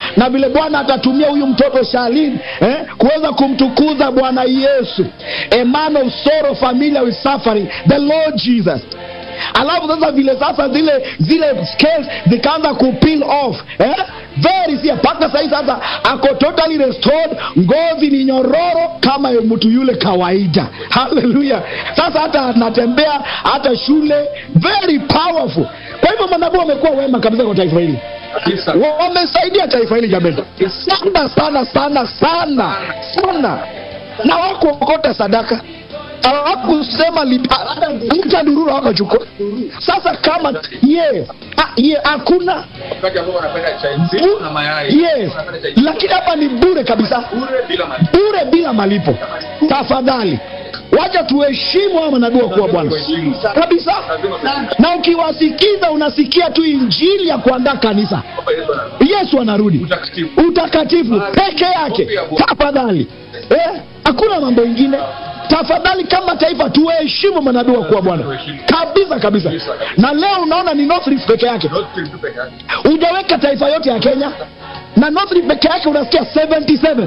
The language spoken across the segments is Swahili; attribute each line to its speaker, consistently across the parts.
Speaker 1: na vile bwana atatumia huyu mtoto shalin eh, kuweza kumtukuza bwana yesu a man of sorrow familiar with suffering the lord jesus alafu sasa vile sasa zile zile scales zikaanza kupeel off eh? very sia mpaka sahii sasa ako totally restored ngozi ni nyororo kama ya mtu yule kawaida haleluya sasa hata anatembea hata shule very powerful kwa hivyo manabii wamekuwa wema kabisa kwa taifa hili
Speaker 2: kabisa
Speaker 1: Wa- wamesaidia taifa hili jamani sana sana sana sana sana na wakuokota sadaka hawakusema mtadurura wakachukua sasa kama ye ah, ye hakuna
Speaker 2: wakati ambao wanapenda chai nzito na mayai
Speaker 1: yes
Speaker 2: wanapenda chai
Speaker 1: lakini hapa ni bure kabisa
Speaker 2: bure bila malipo
Speaker 1: bure bila malipo tafadhali wacha tuheshimu hawa manabii wakuwa bwana
Speaker 2: Tuheshimu.
Speaker 1: kabisa
Speaker 2: Lazima tuheshimu.
Speaker 1: na ukiwasikiza unasikia tu injili ya kuandaa kanisa
Speaker 2: Hapa Yesu anarudi.
Speaker 1: yesu anarudi
Speaker 2: utakatifu
Speaker 1: utakatifu peke yake tafadhali eh, hakuna mambo ingine tafadhali kama taifa tuheshimu manabii wa kuwa bwana kabisa kabisa na leo unaona ni North Rift peke yake
Speaker 2: Not tu peke yake.
Speaker 1: hujaweka taifa yote ya kenya na North Rift peke yake unasikia 77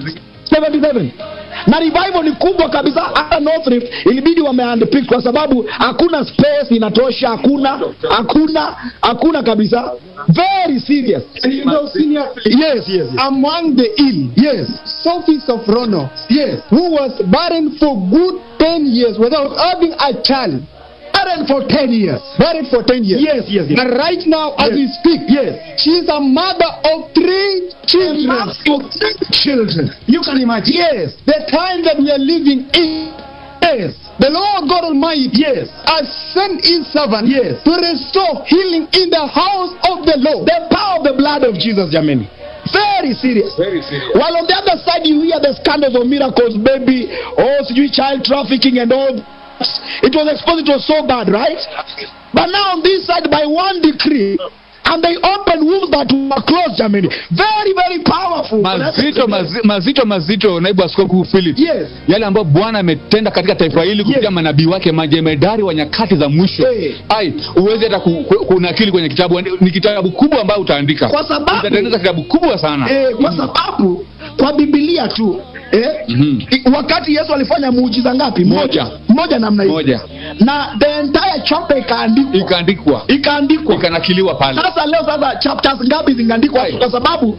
Speaker 1: 77 na revival ni kubwa kabisa hata North Rift ilibidi wamehandpick kwa sababu hakuna space inatosha hakuna hakuna hakuna kabisa very serious
Speaker 3: And you know, senior Philip,
Speaker 1: yes yes yes
Speaker 3: among the ill,
Speaker 1: yes
Speaker 3: Sophie Sophrono,
Speaker 1: yes
Speaker 3: who was barren for good 10 years without having a child,
Speaker 1: barren for 10 years
Speaker 3: barren for 10 years.
Speaker 1: yes yes yes
Speaker 3: And right now, as
Speaker 1: Yes.
Speaker 3: we speak,
Speaker 1: yes
Speaker 3: she's a mother of three children.
Speaker 1: Mothers of children you can imagine yes
Speaker 3: The time that we are living in,
Speaker 1: yes
Speaker 3: the Lord God Almighty
Speaker 1: yes
Speaker 3: has sent His servant
Speaker 1: Yes.
Speaker 3: to restore healing in the house of the Lord.
Speaker 1: the power of the blood of Jesus jamani very serious
Speaker 2: Very serious.
Speaker 1: while on the other side you hear the scandals of miracles baby oh sijui child trafficking and all it was exposed it was so bad right but now on this side by one decree and they opened wombs that were closed Germany very very powerful
Speaker 4: mazito mazi, mazito mazito naibu askofu philip
Speaker 1: yes
Speaker 4: yale ambayo bwana ametenda katika taifa hili kupitia
Speaker 1: Yes.
Speaker 4: manabii wake majemedari wa nyakati za mwisho
Speaker 1: Eh.
Speaker 4: ai uwezi hata ku- ku- kunakili kwenye kitabu ni kitabu kubwa ambayo utaandika
Speaker 1: Kwa sababu-
Speaker 4: utatengeneza kitabu kubwa sana
Speaker 1: eh, kwa sababu kwa bibilia tu eh,
Speaker 4: Mhm.
Speaker 1: i- wakati yesu alifanya muujiza ngapi
Speaker 4: Moja.
Speaker 1: moja namna hiyo
Speaker 4: Moja.
Speaker 1: na the entire chapter ikaandikwa
Speaker 4: ikaandikwa
Speaker 1: ikaandikwa
Speaker 4: ikanakiliwa pale
Speaker 1: sasa leo sasa chapters ngapi zingeandikwa
Speaker 4: Right.
Speaker 1: kwa sababu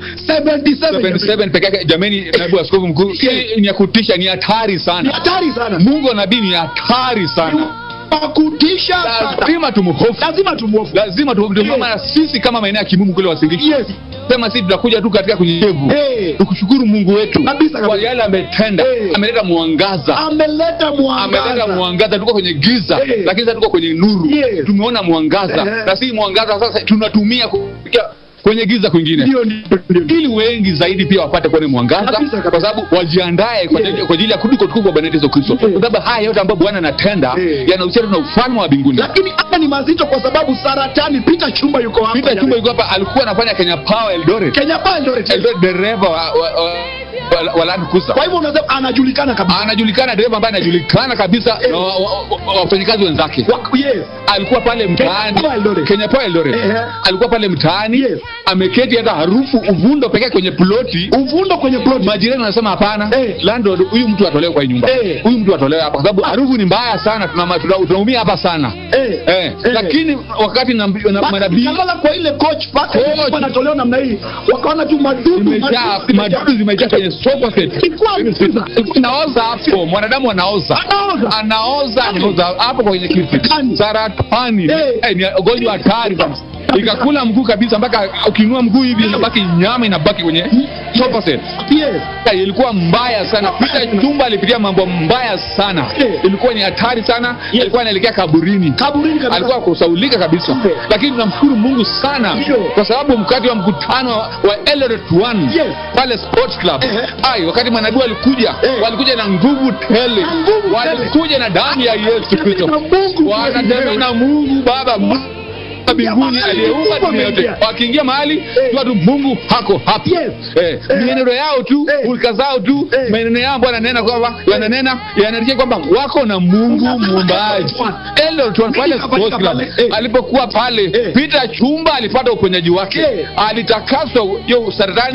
Speaker 1: 77
Speaker 4: 77 peke yake jamani naibu askofu mkuu hii ni ya kutisha ni hatari
Speaker 1: ni
Speaker 4: sana
Speaker 1: hatari sana
Speaker 4: mungu wa nabii ni hatari sana
Speaker 1: Wa kutisha sana
Speaker 4: lazima tumhofu
Speaker 1: lazima tumwofu
Speaker 4: lazima tu- ndio
Speaker 1: Yes.
Speaker 4: maana sisi kama maeneo ya kimungu kule wasingiki
Speaker 1: yes
Speaker 4: sema sisi tutakuja tu katika kunyenyevu
Speaker 1: Eh.
Speaker 4: tukushukuru mungu wetu
Speaker 1: Kabisa, kabisa.
Speaker 4: kwa yale ametenda
Speaker 1: Eh.
Speaker 4: ameleta mwangaza
Speaker 1: ameleta
Speaker 4: ameleta
Speaker 1: mwangaza
Speaker 4: mwangaza tuko kwenye giza
Speaker 1: Eh.
Speaker 4: lakini sasa tuko kwenye nuru
Speaker 1: Yes.
Speaker 4: tumeona mwangaza
Speaker 1: Eh.
Speaker 4: na si mwangaza sasa tunatumia kufikia kwenye giza kwingine
Speaker 1: ndio ndio ndio
Speaker 4: ili wengi zaidi pia wapate kuona mwangaza
Speaker 1: Kabisa, kabisa.
Speaker 4: kwa sababu wajiandae kwa ajili- kwa ajili ya kurudi kwa utukufu wa Bwana wetu Yesu Kristo kwa sababu haya yote ambayo Bwana anatenda
Speaker 1: Eh.
Speaker 4: yanahusiana na ufalme wa mbinguni
Speaker 1: lakini hapa ni mazito kwa sababu saratani pita chumba yuko hapa
Speaker 4: Peter Chumba yuko hapa alikuwa anafanya Kenya Power Eldoret
Speaker 1: Kenya pa Eldoret
Speaker 4: Eldoret dereva wa, wa, wa, wa, wa Land Cruiser
Speaker 1: kwa hivyo unasema anajulikana kabisa
Speaker 4: anajulikana dereva ambaye anajulikana kabisa na wa- wa- wa- wafanyikazi wenzake
Speaker 1: Wa- yes
Speaker 4: alikuwa pale mtaani
Speaker 1: Power Eldoret.
Speaker 4: Kenya Power Eldoret
Speaker 1: Ehe.
Speaker 4: alikuwa pale mtaani
Speaker 1: Yes.
Speaker 4: ameketi hata harufu uvundo pekee kwenye ploti
Speaker 1: uvundo kwenye plot
Speaker 4: majirani wanasema hapana
Speaker 1: Eh.
Speaker 4: landlord huyu mtu atolewe kwa hii nyumba
Speaker 1: Eh.
Speaker 4: huyu mtu atolewe hapa kwa sababu harufu ni mbaya sana tuna- tuna- tunaumia hapa sana
Speaker 1: eh
Speaker 4: eh.
Speaker 1: Eh.
Speaker 4: lakini wakati na, na manabii
Speaker 1: kalala kwa ile coach paka
Speaker 4: Coach.
Speaker 1: ilikuwa inatolewa namna hii wakaona tu madudu
Speaker 4: zimejaa madudu zimejaa kwenye sofa set
Speaker 1: Ilikuwa mzima.
Speaker 4: inaoza hapo mwanadamu anaoza
Speaker 1: Anaoza.
Speaker 4: anaoza anaoza hapo kwenye kiti
Speaker 1: Saratani.
Speaker 4: saratani
Speaker 1: Eh.
Speaker 4: Eh, ni ugonjwa hatari kabisa ikakula mguu kabisa mpaka ukiinua mguu hivi inabaki nyama inabaki kwenye sofa set
Speaker 1: yes
Speaker 4: Eh, ilikuwa mbaya sana Peter Chumba alipitia mambo mbaya sana
Speaker 1: Eh.
Speaker 4: ilikuwa ni hatari sana alikuwa anaelekea kaburini
Speaker 1: kaburini kabisa
Speaker 4: alikuwa kusaulika kabisa
Speaker 1: Eh.
Speaker 4: lakini tunamshukuru mungu sana
Speaker 1: Ndio.
Speaker 4: kwa sababu mkati wa mkutano wa Eldoret 1
Speaker 1: Yes.
Speaker 4: pale sports club
Speaker 1: Eh.
Speaker 4: ai wakati manabii walikuja
Speaker 1: Eh.
Speaker 4: walikuja na nguvu tele
Speaker 1: Na nguvu tele.
Speaker 4: walikuja na damu ya yesu kristo
Speaker 1: Na Mungu
Speaker 4: wanatembea na mungu baba Mungu wa mbinguni
Speaker 1: Jamani,
Speaker 4: aliyeumba
Speaker 1: Mungu
Speaker 4: dunia yote
Speaker 1: ameingia.
Speaker 4: wakiingia mahali jua tu mungu hako hapa
Speaker 1: Yes.
Speaker 4: eh, mienendo yao tu
Speaker 1: Eh.
Speaker 4: hulka zao tu
Speaker 1: Eh.
Speaker 4: maneno yao ambayo yananena kwamba yananena yanarikia kwamba wako na mungu muumbaji Eldoret One pale
Speaker 1: Nini
Speaker 4: sports club
Speaker 1: pale? Eh.
Speaker 4: alipokuwa pale
Speaker 1: Eh.
Speaker 4: Peter Chumba alipata uponyaji wake
Speaker 1: Eh.
Speaker 4: alitakaswa hiyo saratani